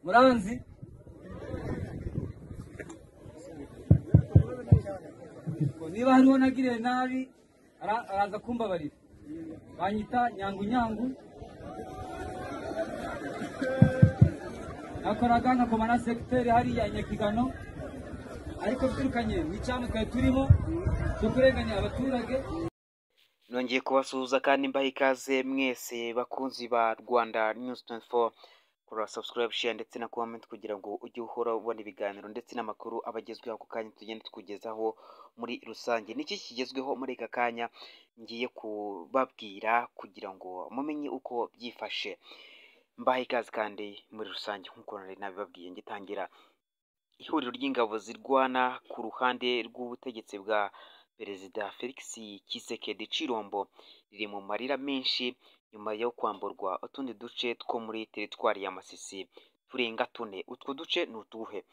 muranzi niba hariho nagiriye nabi ara- araza kumbabarira banyita nyangu nyangu nakoraga nkakoma na segiteri hariya i nyakigano ariko biturukanye n'icyaha twari turimo cyo kurenganya abaturage nongeye kubasuhuza kandi mbaha ikaze mwese bakunzi ba rwanda news 24 kora subscribe share ndetse na comment kugira ngo ujye uhora ubona ibiganiro ndetse n'amakuru aba agezweho ako kanya tugenda tukugezaho muri rusange niki kigezweho muri aka kanya ngiye kubabwira kugira ngo mumenye uko byifashe mbaha ikaze kandi muri rusange nk'uko nari nabibabwiye ngitangira ihuriro ry'ingabo zirwana ku ruhande rw'ubutegetsi bwa perezida felix kisekedi cirombo riri mu marira menshi nyuma yo kwamburwa utundi duce two muri teritwari ya masisi turenga tune utwo duce ni utuhe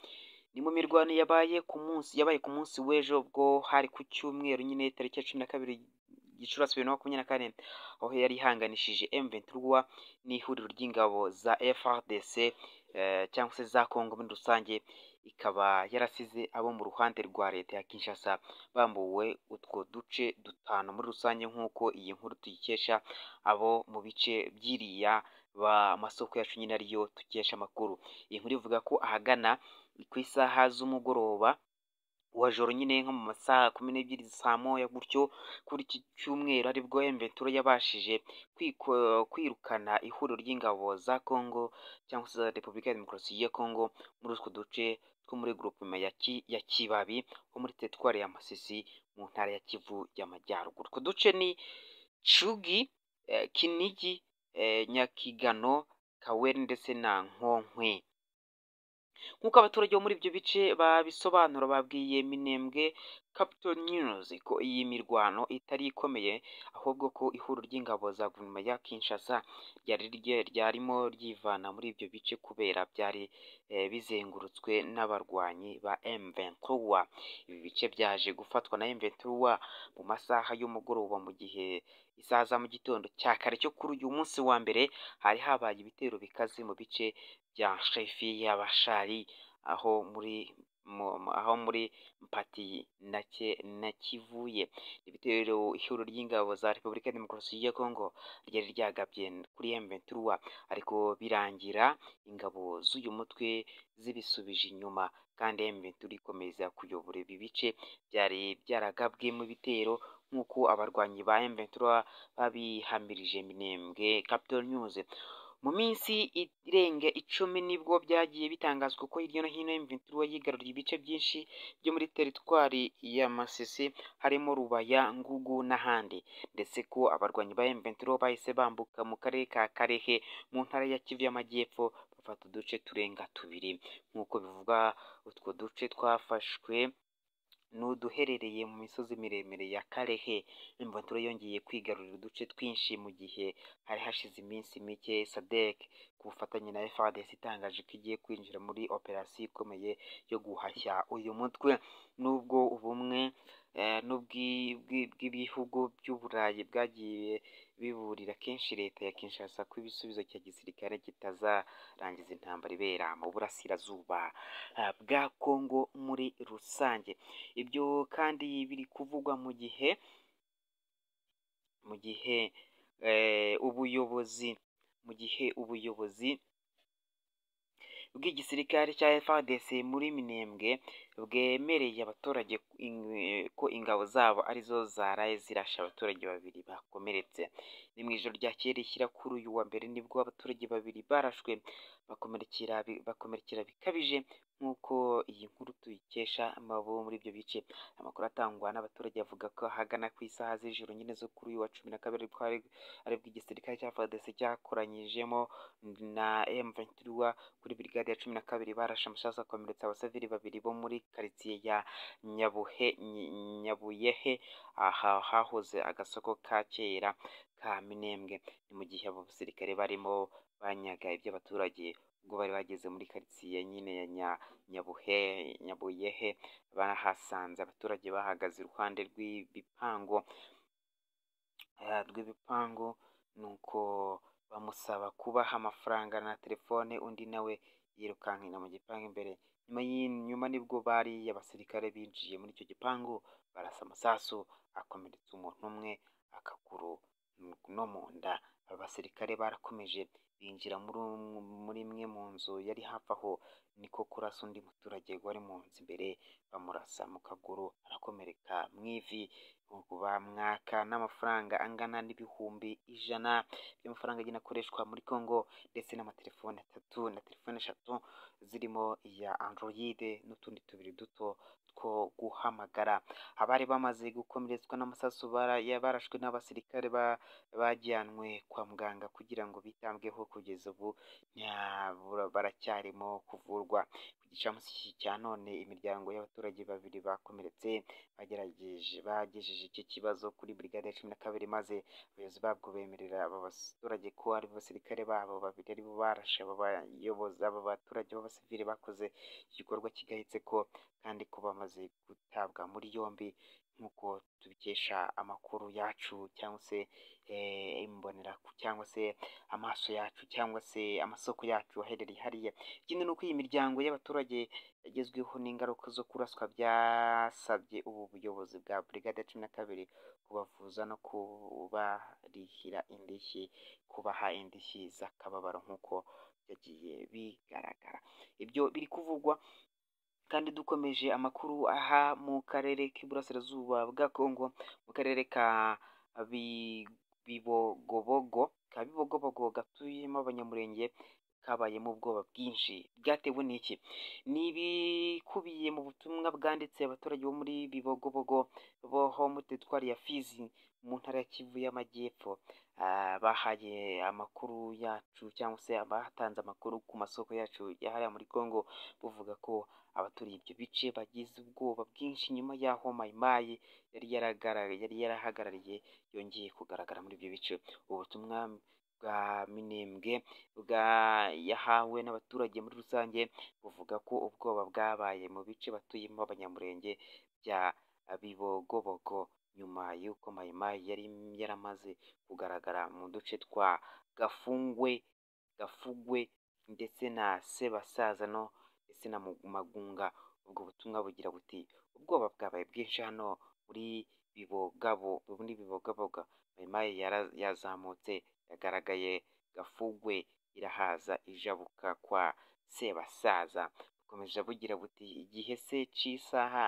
ni mu mirwano yabaye ku munsi yabaye ku munsi w'ejo bwo hari ku cyumweru nyine tariki ya cumi na kabiri gicurasi bibiri na makumyabiri na kane aho yari ihanganishije M23 n'ihuriro ry'ingabo za FRDC eh, cyangwa se za Congo muri rusange ikaba yarasize abo mu ruhande rwa leta ya Kinshasa bambuwe utwo duce dutanu muri rusange nk'uko iyi nkuru tuyikesha abo mu bice by'iriya ba masoko yacu nyine ariyo tukesha amakuru iyi nkuru ivuga ko ahagana ku isaha z'umugoroba wa joro nyine nko mu masaha kumi n'ebyiri saa moya gutyo kuri iki cyumweru aribwo emventura yabashije kwiko- kwirukana ihuriro ry'ingabo za congo cyangwa se za repubulika ya demokarasi ya congo muri utwo duce two muri groupema ya Ki- ya kibabi ho muri teritwari ya masisi mu ntara ya kivu y'amajyaruguru utwo duce ni cugi eh, kinigi eh, nyakigano kawere ndetse na nkonkwe nk'uko abaturage bo muri ibyo bice babisobanura babwiye minembwe Capital News ko iyi mirwano itari ikomeye ahubwo ko ihuriro ry'ingabo za guverinoma ya Kinshasa ryari rye- ryarimo ryivana muri ibyo bice kubera byari eh, bizengurutswe n'abarwanyi ba M23 ibi bice byaje gufatwa na M23 mu masaha y'umugoroba mu gihe isaha za mu gitondo cya kare cyo kuri uyu munsi wa mbere hari habaye ibitero bikaze mu bice bya shefi y'abashari aho muri mu- mu- aho muri mpati na Ke na kivuye ibitero ihuriro ry'ingabo za repubulika ya demokarasi ya kongo ryari ryagabye kuri M23 ariko birangira ingabo z'uyu mutwe zibisubije inyuma kandi M23 ikomeza kuyobora ibi bice byari byaragabwe mu bitero nk'uko abarwanyi ba M23 babihamirije minembwe Capital News mu minsi irenga icumi nibwo byagiye bitangazwa ko hirya no hino M23 yigaruriye ibice byinshi byo muri teritwari ya Masisi harimo Rubaya, Ngugu n'ahandi ndetse ko abarwanyi ba M23 bahise bambuka mu karere ka Karehe mu ntara ya Kivu y'Amajyepfo bafata uduce turenga tubiri nk'uko bivugwa utwo duce twafashwe ni uduherereye mu misozi miremire ya Karehe imbotura yongeye kwigarurira uduce twinshi mu gihe hari hashize iminsi mike sadek ku bufatanye na FARDC itangaje ko igiye kwinjira muri operasiyo ikomeye yo guhashya uyu mutwe nubwo ubumwe eh, n'ubwi- bwi- bw'ibihugu by'uburayi bwagiye biburira kenshi leta ya Kinshasa ko ibisubizo cya gisirikare kitazarangiza intambara ibera mu burasirazuba ah, bwa Kongo muri rusange ibyo kandi biri kuvugwa mu gihe mu gihe eh, ubuyobozi mu gihe ubuyobozi bw'igisirikare cya FARDC muri Minembwe bwemereye abaturage in- eh, ko ingabo zabo arizo zaraye zirashe abaturage babiri bakomeretse ni mu ijoro ryakeye rishyira kuri uyu wa mbere nibwo abaturage babiri barashwe bakomerekera bi- bakomerekera bikabije nk'uko iyi nkuru tuyikesha amabo muri ibyo bice amakuru atangwa n'abaturage avuga ko ahagana ku isaha z'ijoro nyine zo kuri uyu wa cumi na kabiri ariko hari- aribwo igisirikare cya FARDC cyakoranyijemo na M23 kuri brigade ya cumi na kabiri barashe amasasu akomeretsa abasivili babiri bo muri karitsiye ya Nyabuhe Ny- Nyabuyehe aha hahoze agasoko ka kera ka Minembwe ni mu gihe abo basirikare barimo banyaga iby'abaturage ubwo bari bageze muri karitsiye nyine ya Nya- Nyabuhe Nyabuyehe barahasanze abaturage bahagaze iruhande rw'ibipangu eh, rw'ibipangu nuko bamusaba kubaha amafaranga na telefone undi nawe yirukankina mu gipangu imbere nyuma y'iyi- nyuma nibwo bariya abasirikare binjiye muri icyo gipangu barasa amasasu akomeretsa umuntu umwe akaguru mu- no mu nda aba basirikare barakomeje binjira muri um- muri imwe mu nzu yari hafi aho niko kurasa undi muturage wari mu nzu imbere bamurasa mu kaguru arakomereka mu ivi ubwo bamwaka n'amafaranga angana n'ibihumbi ijana by'amafaranga agenda akoreshwa muri Congo ndetse n'amatelefone atatu na telefone eshatu zirimo iya Android n'utundi tubiri duto two guhamagara abari bamaze gukomeretswa n'amasasu bara- ya- barashwe n'abasirikare ba- bajyanwe kwa muganga kugira ngo bitabweho kugeza ubu nta- bura- baracyarimo kuvurwa ku gicamunsi cy'iki cya none imiryango y'abaturage babiri bakomeretse bagerageje bagejeje icyo kibazo kuri brigade ya cumi na kabiri maze abayobozi babwo bemerera aba baturage ko ari abasirikare babo babiri aribo barashe aba bayobozi aba baturage b'abasivili bakoze igikorwa kigayitse ko kandi ko bamaze gutabwa muri yombi nk'uko tubikesha amakuru yacu cyangwa se eh, imbonera cyangwa se amaso yacu cyangwa se amasoko yacu aherereye hariya ikindi ni uko iyi miryango y'abaturage yagezweho n'ingaruka zo kuraswa byasabye ubu buyobozi bwa brigade ya cumi na kabiri kubavuza no kubarihira indishyi kubaha indishyi z'akababaro nk'uko byagiye bigaragara ibyo biri kuvugwa kandi dukomeje amakuru aha mu karere k'iburasirazuba bwa Kongo mu karere ka Bi- Bibogobogo ka Bibogobogo gatuyemo abanyamurenge kabayemo ubwoba bwinshi bwatewe n'iki ni ibikubiye mu butumwa bwanditse abaturage bo muri Bibogobogo bo muri twari ya Fizi mu ntara ya Kivu y'Amajyepfo Ah, bahaye amakuru yacu cyangwa se abatanze amakuru ku masoko yacu yahariya muri Congo buvuga ko abaturiye ibyo bice bagize ubwoba bwinshi nyuma y'aho mayimayi yari yaragara- yari yarahagarariye yongeye kugaragara muri ibyo bice ubutumwa bwa minembwe bwa yahawe n'abaturage muri rusange buvuga ko ubwoba bwabaye mu bice batuyemo abanyamurenge bya bibogobogo nyuma y'uko mayimayi yari yaramaze kugaragara mu duce twa gafungwe gafugwe ndetse na sebasaza no ndetse na Mu- magunga ubwo butumwa bugira buti ubwoba bwabaye bwinshi hano muri bibogabo muri bibogaboga mayimayi yara- yazamutse yagaragaye gafugwe irahaza ijabuka kwa sebasaza bukomeje bugira buti igihe se cy'isaha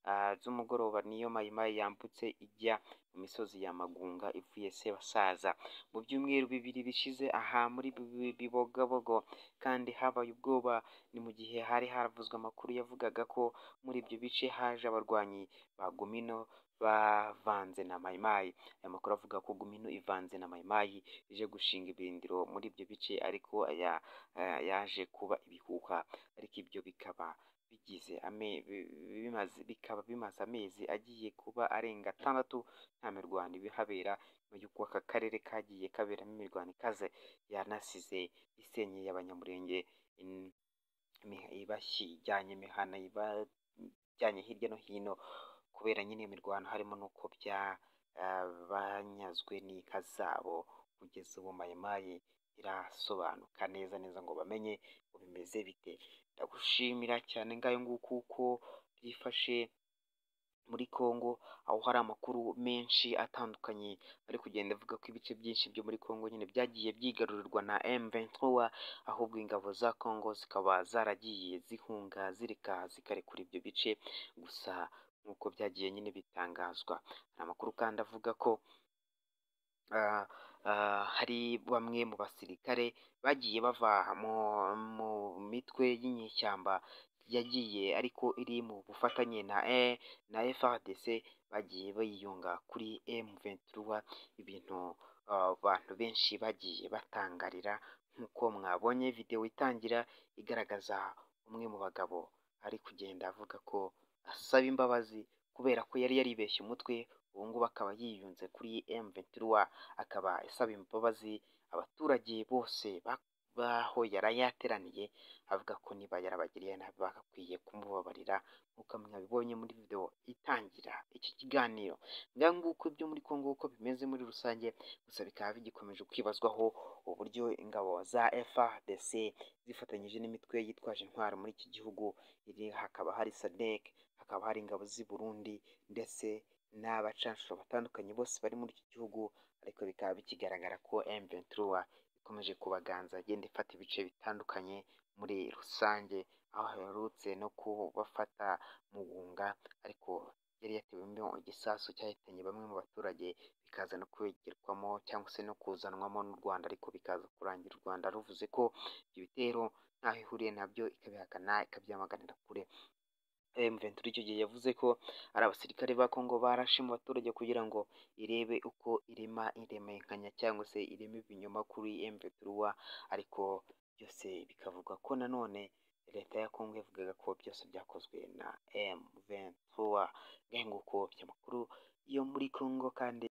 ah, z'umugoroba niyo mayimayi yambutse ijya mu misozi ya magunga ivuye sebasaza mu byumweru bibiri bishize aha muri Bi- bibogabogo kandi habaye ubwoba ni mu gihe hari haravuzwe amakuru yavugaga ko muri ibyo bice haje abarwanyi ba Gumino bavanze na Mayimayi aya makuru avuga ko Gumino ivanze na Mayimayi ije gushinga ibirindiro muri ibyo bice ariko aya, aya- yaje kuba ibihuha ariko ibyo bikaba bigize ame, bi- bi- bimaze, bikaba bimaze amezi agiye kuba arenga atandatu nta mirwano ibihabera nyuma y'uko aka karere kagiye kaberamo imirwano ikaze yanasize isenyeye abanyamurenge in- imiha- ibashyijyanye imihana ibajyanye hirya no hino kubera nyine imirwano harimo n'uko bya ah, banyazwe n'inka zabo kugeza ubu mayimayi irasobanuka neza neza ngo bamenye ngo bimeze bite ndagushimira cyane ngayo nguko uko byifashe muri Congo aho hari amakuru menshi atandukanye ari kugenda avuga ko ibice byinshi byo muri Congo nyine byagiye byigarurirwa na M23 ahubwo ingabo za Congo zikaba zaragiye zihunga zireka zikarekura ibyo bice gusa nk'uko byagiye nyine bitangazwa hari amakuru kandi avuga ko ah, ah, hari bamwe mu basirikare bagiye bava mu, mu mitwe y'inyeshyamba yagiye ariko iri mu bufatanye na e, na FRDC bagiye bayiyunga kuri M23 ibintu ah, abantu benshi bagiye batangarira nk'uko mwabonye video itangira igaragaza umwe mu bagabo ari kugenda avuga ko asaba imbabazi kubera ko yari yaribeshye umutwe ubu ngubu akaba yiyunze kuri M23 akaba asaba imbabazi abaturage bose ba- baho yari yateraniye avuga ko niba yarabagiriye nabi bagakwiye kumubabarira nk'uko mwabibonye muri video itangira iki kiganiro nguko ibyo muri Congo uko bimeze muri rusange gusa bikaba bigikomeje kwibazwaho uburyo ingabo za FARDC zifatanyije n'imitwe yitwaje intwaro muri iki gihugu iri hakaba hari SADC hakaba hari ingabo z'i Burundi ndetse n'abacanshuro batandukanye bose bari muri iki gihugu ariko bikaba bikigaragara ko M23 ikomeje kubaganza agenda ifata ibice bitandukanye muri rusange aho aherutse no kubafata mugunga ariko yari yatewemo igisasu cyahitanye bamwe mu baturage bikaza no kwegerwamo cyangwa se no kuzanwamo n'u Rwanda ariko bikaza kurangira u Rwanda ruvuze ko ibyo bitero ntaho ihuriye nabyo ikabihakana ikabyamaganira kure M23 icyo gihe yavuze ko ari abasirikare ba Congo barashe mu baturage kugira ngo irebe uko irema iremekanya cyangwa se ireme ibinyoma kuri M23 ariko byose bikavuga ko nanone leta ya Congo yavugaga ko byose byakozwe na M23 ngahe nguko amakuru yo muri Congo kandi